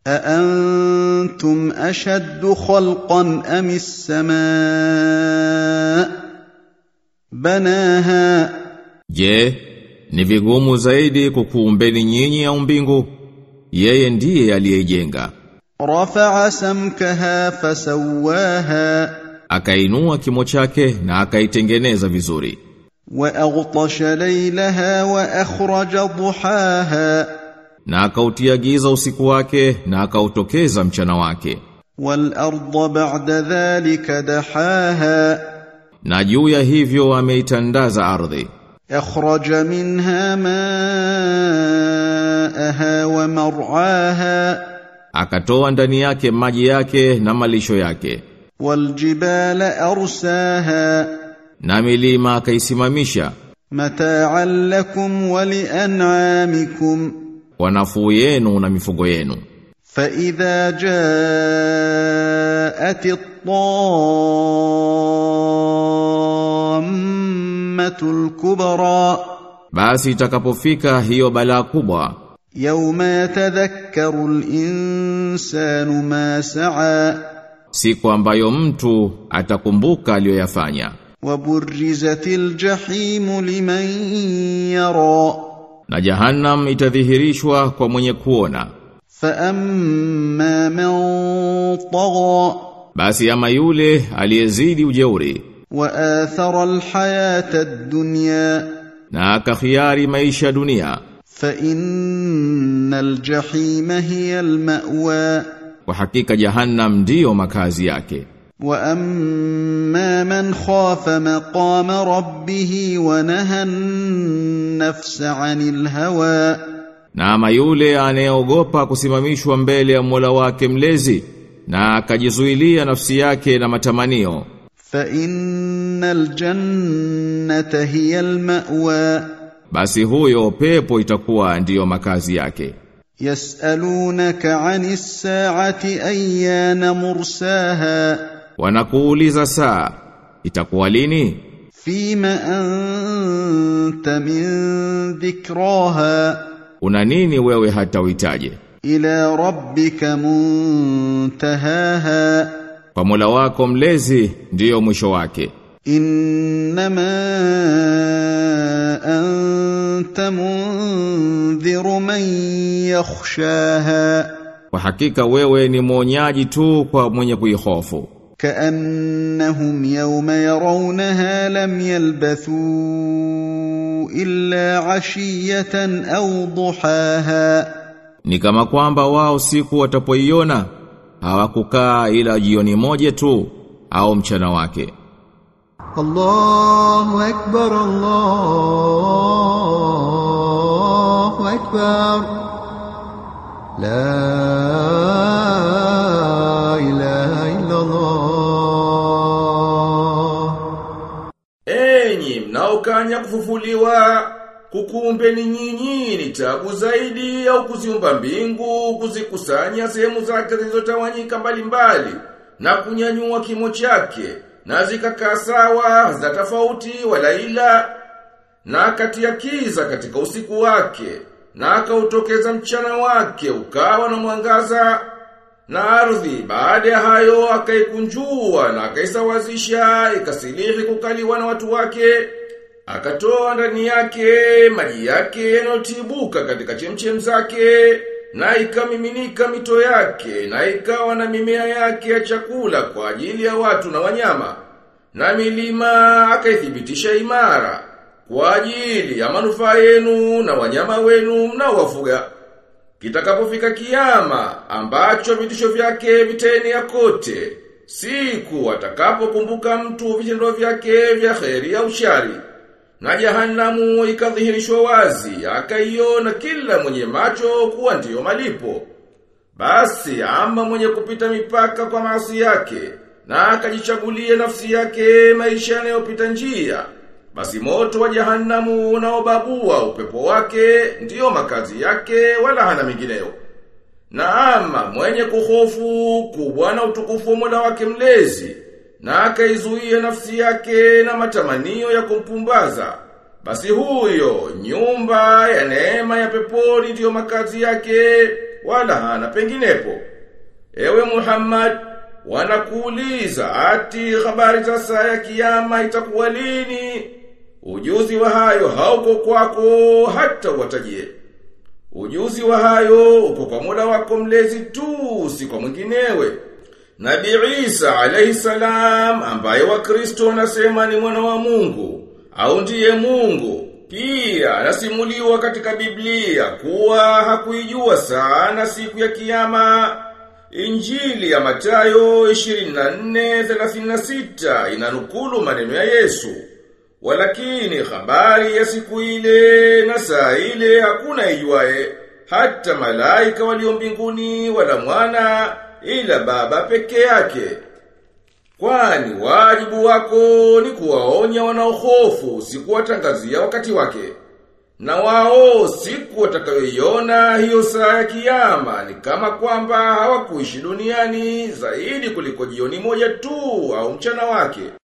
أأنتم أشد خلقا أم السماء بناها Je, ni vigumu zaidi kukuumbeni nyinyi au mbingu? Yeye ndiye aliyeijenga. رفع سمكها فسواها Akainua kimo chake na akaitengeneza vizuri. وأغطش ليلها وأخرج ضحاها Na akautia giza usiku wake na akautokeza mchana wake. والأرض بعد ذلك دحاها Na juu ya hivyo ameitandaza ardhi. أخرج منها ماءها ومرعاها Akatoa ndani yake maji yake na malisho yake. والجبال أرساها Na milima akaisimamisha متاعا لكم ولأنعامكم kwa nafuu yenu na mifugo yenu. فإذا جاءت الطامة الكبرى Basi itakapofika hiyo balaa kubwa يوم يتذكر الإنسان ما سعى siku ambayo mtu atakumbuka aliyoyafanya وبرزت الجحيم لمن يرى na jahannam itadhihirishwa kwa mwenye kuona فأما من طغى basi ama yule aliyezidi ujeuri وآثر الحياة الدنيا na akakhiari maisha ya dunia فإن الجحيم هي المأوى kwa hakika jahannam ndiyo makazi yake وأما من خاف مقام ربه ونهى النفس عن الهوى na ama yule anayeogopa kusimamishwa mbele ya Mola wake mlezi na akajizuilia nafsi yake na matamanio فإن الجنة هي المأوى basi huyo pepo itakuwa ndiyo makazi yake يسألونك عن الساعة أيان مرساها wanakuuliza saa itakuwa lini فيم أنت من ذكراها una nini wewe hata uhitaje إلى ربك منتهاها kwa Mola wako mlezi ndiyo mwisho wake إنما أنت منذر من يخشاها kwa hakika wewe ni mwonyaji tu kwa mwenye kuihofu كأنهم يوم يرونها لم يلبثوا إلا عشية أو ضحاها ni kama kwamba wao siku watapoiona hawakukaa ila jioni moja tu au mchana wake الله أكبر الله أكبر لا إله إلا الله Enyi mnaokanya kufufuliwa, kukuumbeni nyinyi ni tabu zaidi au kuziumba mbingu, kuzikusanya sehemu zake zilizotawanyika mbalimbali na kunyanyua kimo chake na zikakaa sawa za tofauti wala ila na akatia kiza katika usiku wake na akautokeza mchana wake ukawa na mwangaza na ardhi baada ya hayo akaikunjua na akaisawazisha ikasilihi kukaliwa na watu wake akatoa ndani yake maji yake yanayotibuka katika chemchem zake na ikamiminika mito yake na ikawa na mimea yake ya chakula kwa ajili ya watu na wanyama na milima akaithibitisha imara kwa ajili ya manufaa yenu na wanyama wenu mnaowafuga Kitakapofika kiyama ambacho vitisho vyake vitaenea kote, siku atakapokumbuka mtu vitendo vyake vya kheri au shari. Na jahanamu ikadhihirishwa wazi, akaiona kila mwenye macho kuwa ndiyo malipo. Basi ama mwenye kupita mipaka kwa maasi yake, na akajichagulia nafsi yake maisha yanayopita njia, basi moto wa jahanamu unaobabua upepo wake ndiyo makazi yake wala hana mingineyo. Na ama mwenye kuhofu kubwa na utukufu wa Mola wake mlezi na akaizuia nafsi yake na matamanio ya kumpumbaza, basi huyo nyumba ya neema ya peponi ndiyo makazi yake wala hana penginepo. Ewe Muhammad, wanakuuliza ati habari za saa ya kiyama itakuwa lini? Ujuzi wa hayo hauko kwako hata watajie. Ujuzi wa hayo uko kwa muda wako mlezi tu, si kwa mwinginewe. Nabi Isa alayhi salam ambaye Wakristo wanasema ni mwana wa Mungu au ndiye Mungu pia anasimuliwa katika Biblia kuwa hakuijua sana siku ya kiyama. Injili ya Mathayo 24:36 inanukulu maneno ya Yesu. Walakini habari ya siku ile na saa ile hakuna ijuae hata malaika walio mbinguni wala mwana ila baba peke yake. Kwani wajibu wako ni kuwaonya wanaohofu si kuwatangazia wakati wake. Na wao siku watakayoiona hiyo saa ya kiyama ni kama kwamba hawakuishi duniani zaidi kuliko jioni moja tu au mchana wake.